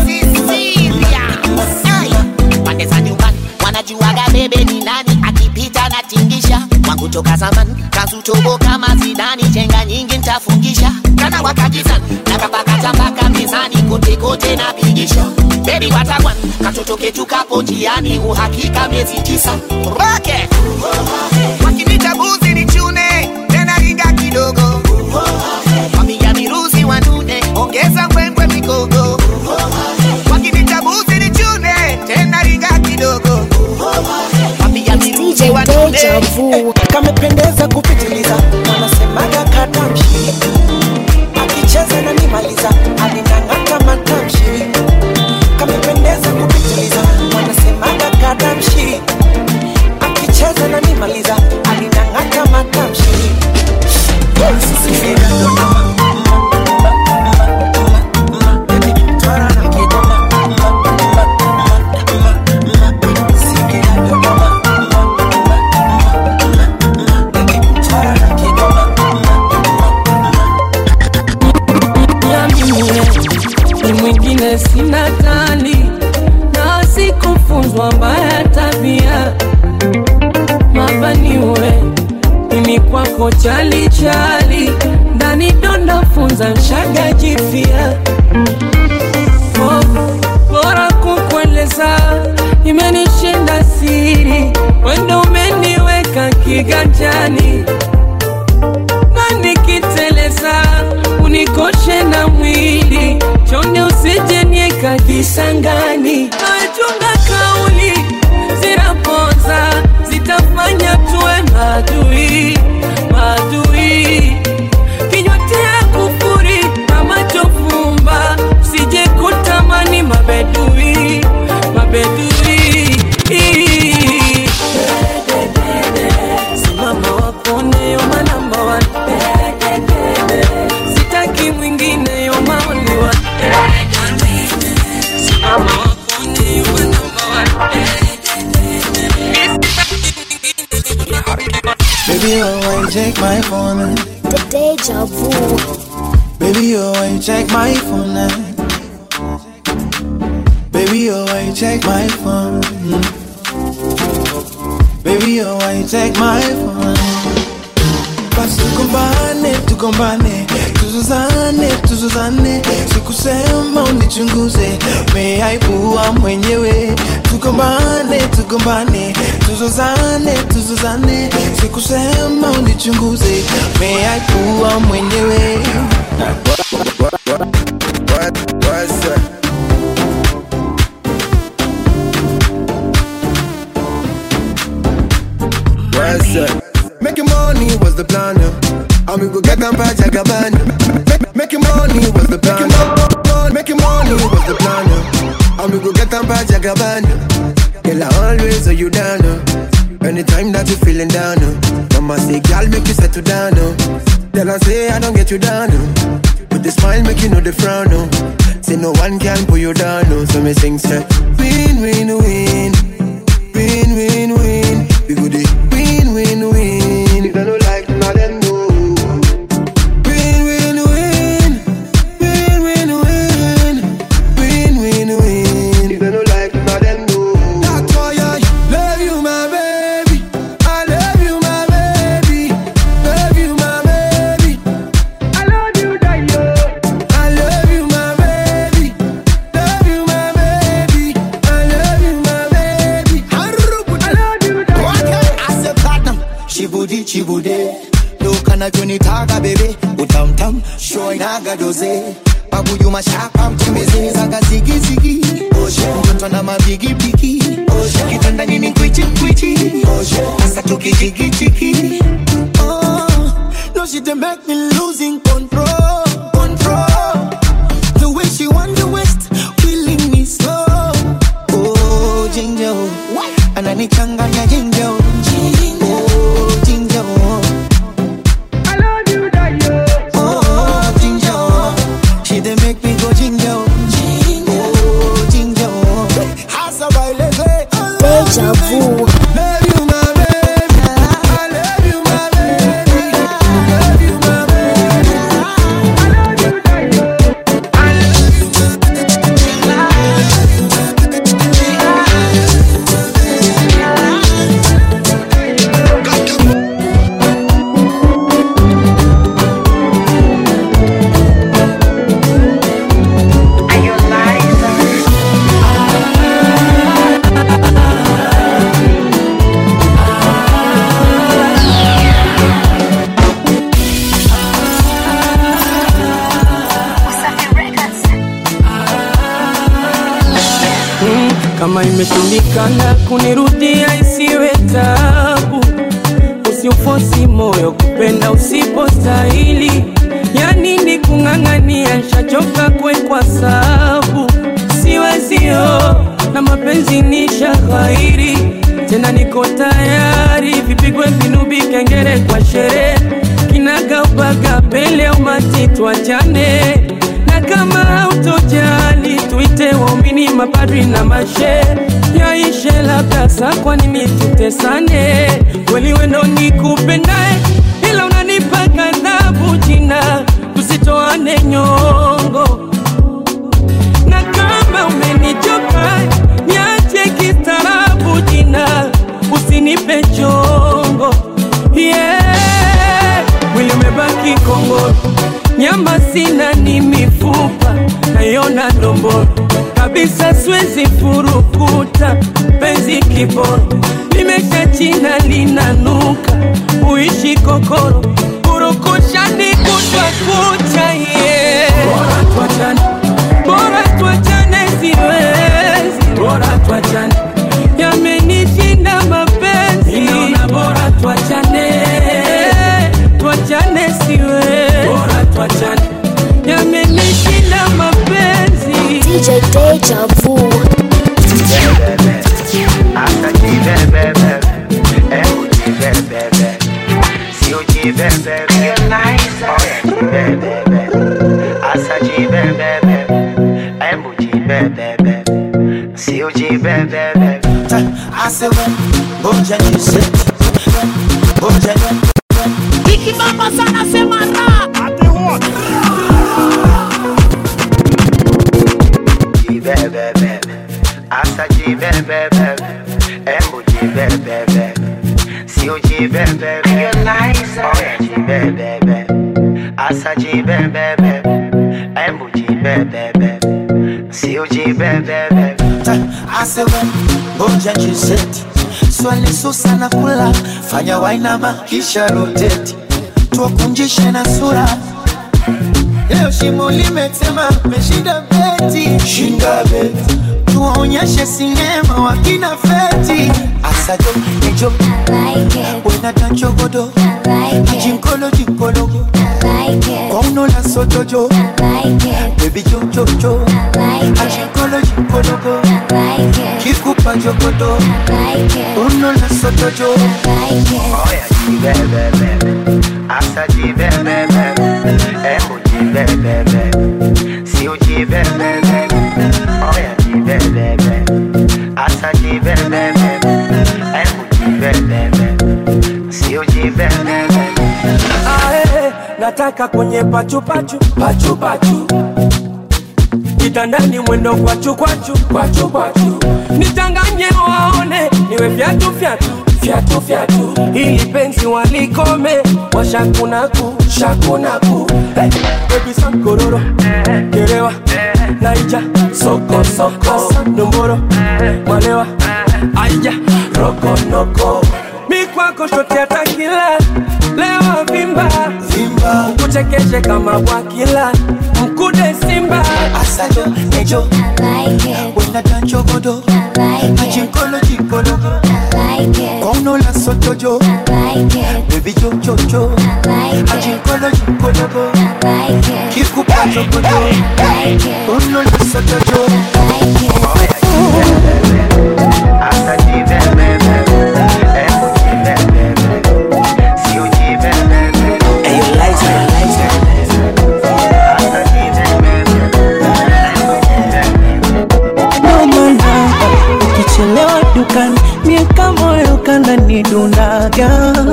pande za nyumbani wanajuaga bebe ni nani akipita na tingisha wangu toka zamani kazutobo kama zidani chenga nyingi ntafungisha kana wakajizani nakapakata mpaka mezani kote kote na pigisha bebi watakwan katoto ketu kapo njiani uhakika miezi tisa roke wakinita buzi ni chune tena ringa kidogo wamiga miruzi wanune ongeza mbwembwe mikogo wakinita buzi ni chune tena ringa kidogo wamiga miruzi wanune Eh, kamependeza kupitiliza wanasemaga kadamshi akicheza na nimaliza alinang'ata matamshi kamependeza kupitiliza wanasemaga kadamshi akicheza na nimaliza alinang'ata matamshi Niambie, ni mwingine sina tali na sikufunzwa mbaya tabia mabaniwe mimi kwako chali chali ndani donda funza nshaga jifia oh, bora kukueleza imenishinda siri wendo umeniweka kiganjani na nikiteleza unikoshe na mwili chonde usijenieka kisangani nachunga kauli zinapoza zitafanya tuwe madui madui kinywa tea kufuri na macho fumba usije kutamani mabedui mabedui simama wakone yoma namba one sitaki mwingine yoma only one simama wakone yoma namba Baby, oh, why you check my phone? The deja vu. Baby, oh, why you check my phone? now? Baby, oh, why you check my phone? Baby, oh, why you check my phone? Basi tugombane, tugombane, tuzuzane, tuzuzane, sikusema unichunguze, umeaibua mwenyewe. Tugombane, tugombane, tuzuzane, tuzuzane, sikusema unichunguze, umeaibua mwenyewe. What's up? What's up? Making money was the plan, yeah. And we go get them by Jagaban. Make, making money was the plan. yeah. Making money was the plan, yeah. And we go get them by Jagaban. Girl, I always hold you down, yeah. Anytime that you feeling down, yeah. Mama say, girl, make you settle down, no. Tell her say I don't get you down, no. With the smile, make you know the frown, no. Say no one can pull you down, no. So me sing, say, win, win, win. Win, win, win. We go the win, win, win. If I don't like none of them, no. Win, win, win. Win, win, win. Win, win, win. If I don't like none of them, no. That's why I love you, my baby. I love you, my baby. Love you, my baby. I love you, Dayo. I love you, my baby. Love you, my baby. I love you, my baby. I love you, Dayo. Ase platinum, shibudi chibude Loka na jonitaga bebe Utamtam, show inaga doze Babu yuma shapa mtembeze Zaga zigi zigi Oshe, mtoto na mabigi bigi Oshe, kitanda nini kwichi kwichi Oshe, asa tuki jigi jigi Oh, no she dey make me losing control Control The way she want the west Willing me ginger, oh, ginger, oh. I love you, die, Oh, ginger, oh. She dey make me go ginger, oh, oh, ginger, oh. Hasa baileze, Deja vu. love you, my baby. I love you, my baby. Love you, my baby. Mm, kama imeshindikana kunirudia isiwe tabu, usiufosi moyo kupenda usipostahili. Ya nini kung'ang'ania, nshachoka kwekwa sabu, siwezio na mapenzi ni shaghairi tena, niko tayari vipigwe vinubi, kengere kwa sherehe, kinagaubaga pele umati, tuachane na kama hautojali tuite waumini mapadri na mashe yaishe labda sa kwa nini tutesane kweli wendo nikupendae ila unanipa kadhabu jina tusitoane nyongo na kama umenichoka niache kistaarabu jina usinipe chongo yeah. mwili umebaki kongoro nyama sina ni mifupa naiona ndomboro kabisa siwezi furukuta penzi kiboro limesha china linanuka uishi kokoro purukushani kutwa kucha ye bora tuachane bora tuachane siwezi bora tuachane yamenishinda mapenzi naona bora tuachane tuachane siwezi bora tuachane yamenishinda mapenzi DJ Deja Vu. Asema, ngoja niseti, ngoja ni- Ikibamba sana sema ra. Asema, ngoja niseti, swali susa na kula, fanya wainama kisha roteti, tuwakunjishe na sura Leo shimo limetema, meshinda beti, shinda beti, tuwaonyeshe sinema wakina feti, asajo nejo, wena tanchogodo, jinkolo jinkologo, kwauno la sotojo, baby jojojo, ajinkolo jinkologo, kikupa jogodo, uno la sotojo, Ae, nataka kwenye pachupachu pachupachu kitandani mwendo kwachu kwachu kwachu kwachu nichanganye waone niwe fyatu fyatu fyatu fyatu ili penzi walikome washakunaku shakunaku hey, baby sankororo kerewa naija soko soko nomboro malewa aija rokonoko mi kwako shote atakila lewa vimba vimba kuchekeshe kama bwakila mkude simba asajo nejo, wena tanchogodo, ajinkolo jinkologo, kwauno la sotojo, baby jojojo, ajinkolo jinkologo, kikupa jogodo, uno la sotojo, unadundaga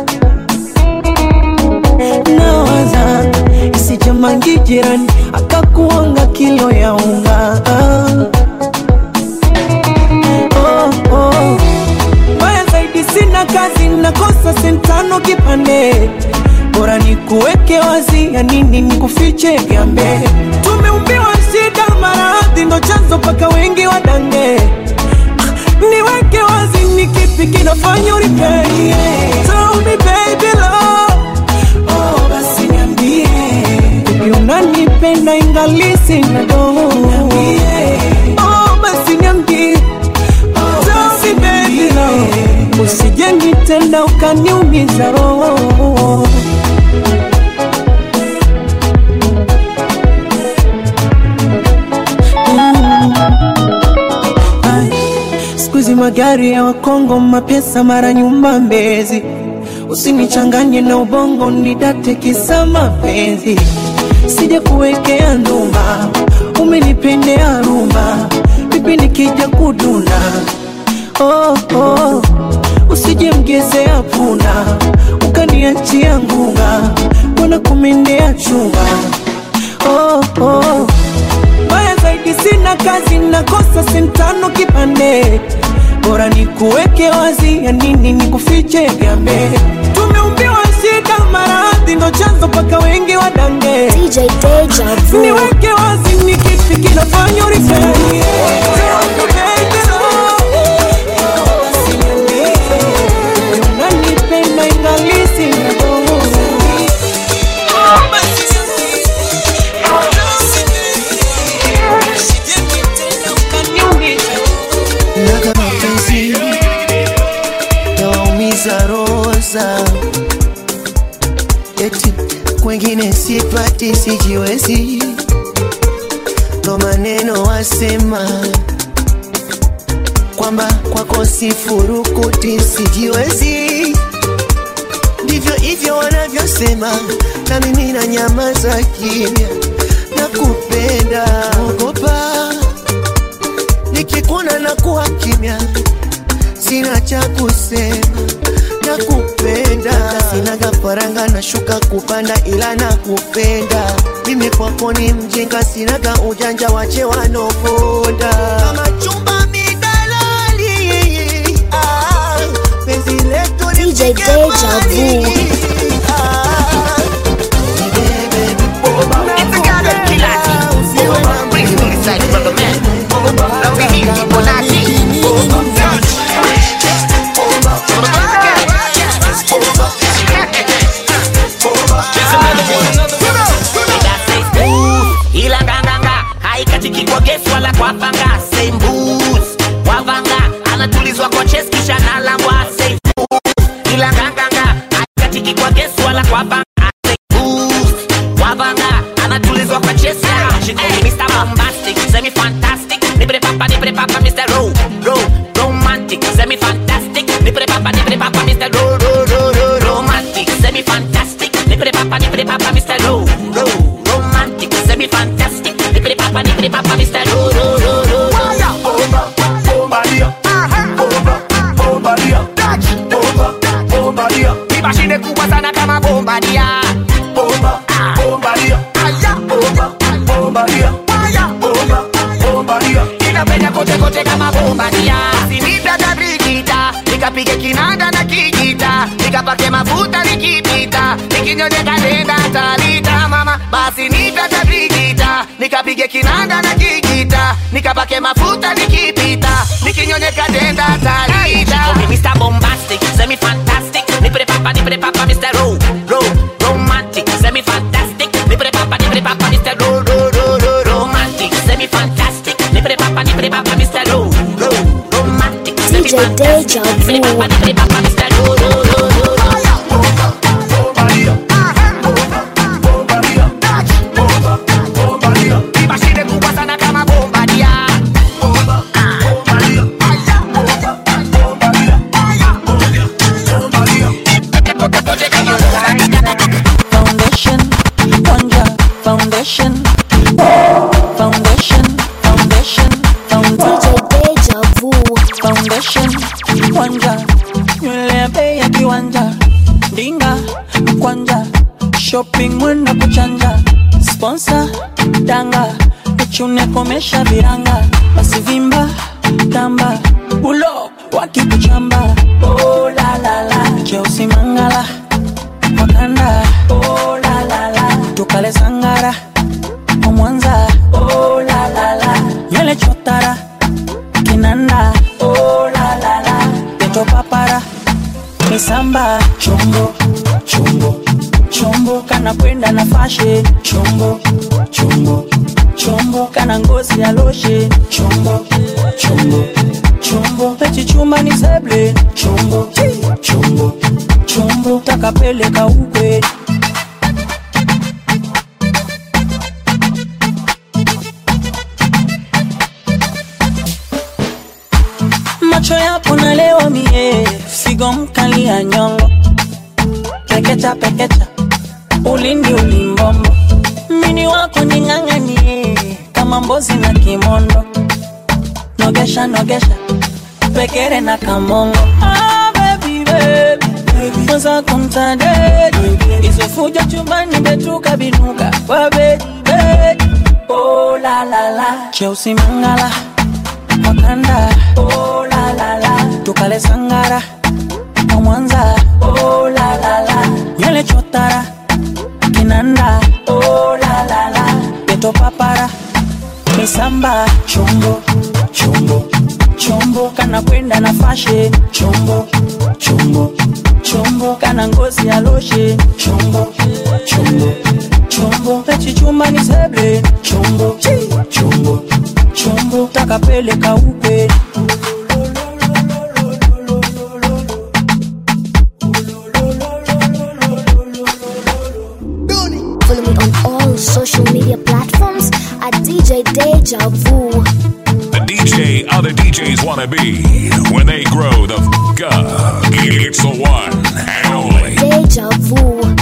nawaza isijamangi jirani akakuanga kilo ya unga oh, oh. Mbaya zaidi sina kazi nakosa sentano kipande bora ni kuweke wazi ya nini ni kufiche gambe tumeumbiwa shida maradhi ndo chanzo paka wengi wadange niweke wazi ni kipi kinafanya uripei Tell me baby love oh, basi niambie Baby unanipenda ingali sina doho oh, basi niambie Tell me baby love usije nitenda ukaniumiza roho Sikuizi magari ya Wakongo, mapesa mara nyumba Mbezi, usinichanganye na ubongo, nidate kisa mapenzi, sija kuwekea ndumba, umenipendea rumba, vipi nikija kuduna oh, oh. Usije mgezea puna ukaniachia ngunga, mbona kumendea chunga oh, oh. Mbaya zaidi sina kazi, nakosa sentano kipande, bora ni kuweke wazi, ya nini ni kufiche gambe. Tumeumbiwa shida, maradhi ndo chanzo paka wengi wadange. DJ Deja Vu. Niweke wazi, ni kipi kinafanya uripei unanipenda ingali sina doho. naga mapenzi yawaumiza roza eti kwengine sipati sijiwezi ndo maneno wasema kwamba kwako sifurukuti sijiwezi ndivyo hivyo wanavyosema na mimi na nyama za kimya na kupenda ogopa nikikuona na kuwa kimya, sina cha kusema na kupenda, sinaga faranga na shuka kupanda, ila na kupenda mimi kwako ni mjinga, sinaga ujanja, wache wanoponda kama chumba midalali, ah, penzi letu ni DJ Deja Vu. ila nganganga haikatiki kwa gesi wala kwa panga same boots wavanga anatulizwa kwa chest kisha nalambwa same boots ila nganganga haikatiki kwa gesi wala kwa panga same boots wavanga anatulizwa kwa chest yeah. she call me Mr. Bombastic semi fantastic nipre papa nipre papa Mr. Ro Ro romantic semi fantastic nipre papa nipre papa Mr. Ro Ro Ro Ro romantic semi fantastic nipre papa nipre papa Mr. Ro Ro romantic semi fantastic nipre papa nipre papa Mr. Ro Ro Ro Ro Mashine kubwa sana kama bombadia bomba bombadia aya bomba bombadia aya bomba bombadia inapenya kote kote kama bombadia sinipata brigita nikapige kinanda na kijita nikapake mafuta nikipita nikinyonyeka nenda talita mama basi nipata brigita nikapige kinanda na kijita nikapake mafuta nikipita nikinyonyeka nenda talita Mr. Bombastic semi fantastic nipre papa nipre papa Mr. Ro Ro romantic semi fantastic nipre papa nipre papa Mr. Ro Ro Ro Ro romantic semi fantastic nipre papa nipre papa Mr. Ro Ro romantic semi DJ Deja nipre papa Vu. nipre papa Mr. Ro Ro Ro Ro Mashine kubwa sana kama bombadia Foundation, Wonder, Foundation, Foundation, Foundation, Foundation, DJ Deja Vu. Foundation, Wonder, viwanja ndinga mkwanja shopping mwenda kuchanja sponsor danga nichune komesha viranga basi vimba tamba ulo wakikuchamba oh, la, la, la. cheusi mangala wakanda oh, la, la, la. tukale sangara wa mwanza oh, la, la, la. nywele chotara kinanda oh, la, la, la. peto papara misamba chombo chombo chombo kana kwenda na fashe chombo chombo chombo kana ngozi ya loshe chombo chombo chombo pechichuma ni seble chombo chombo chombo takapeleka ukwe macho yako na leo mie figo mkali ya nyongo pekecha pekecha ulindi ulimbombo mini wako ning'ang'anie kama mbozi na kimondo nogesha nogesha pekere na kamongo ah, baby, baby. mwenzako mtadedi isofuja chumbani betuka binuka kwa bedi bedi oh, la, la, la. cheusi mangala wakanda oh, la, la, la. tukale sangara wa mwanza oh, la, la, la. nywele chotara kinanda oh, la, la, la. peto papara misamba chombo chombo chombo kana kwenda na fashe chombo chombo chombo kana ngozi ya loshe chombo chombo chombo pechichuma ni seble chombo chombo chombo takapeleka ukwe Follow me on all social media platforms at DJ Deja Vu. The DJ other DJs want to be when they grow the f up. It's the one and only Deja Vu.